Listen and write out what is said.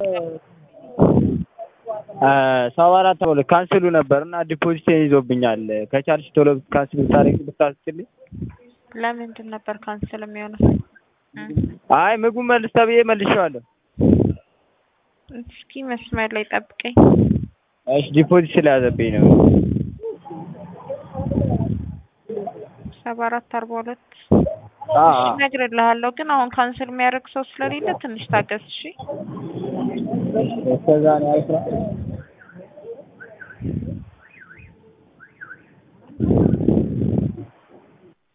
ሰባ አራት ሁለት ካንስሉ ነበር እና ዲፖዚቴን ይዞብኛል። ከቻልሽ ቶሎ ካንስል ብታደርጊ ብታስችልኝ። ለምንድን ነበር ካንስል የሚሆነው? አይ ምግቡ መልስ ተብዬ መልሼዋለሁ። እስኪ መስመር ላይ ጠብቀኝ። እሺ ዲፖዚት ስለያዘብኝ ነው። ሰባ አራት አርባ ሁለት አ እሺ እነግርልሃለሁ፣ ግን አሁን ካንስል የሚያደርግ ሰው ስለሌለ ትንሽ ታገስ። እሺ እስከዛ ነው ያልኩት።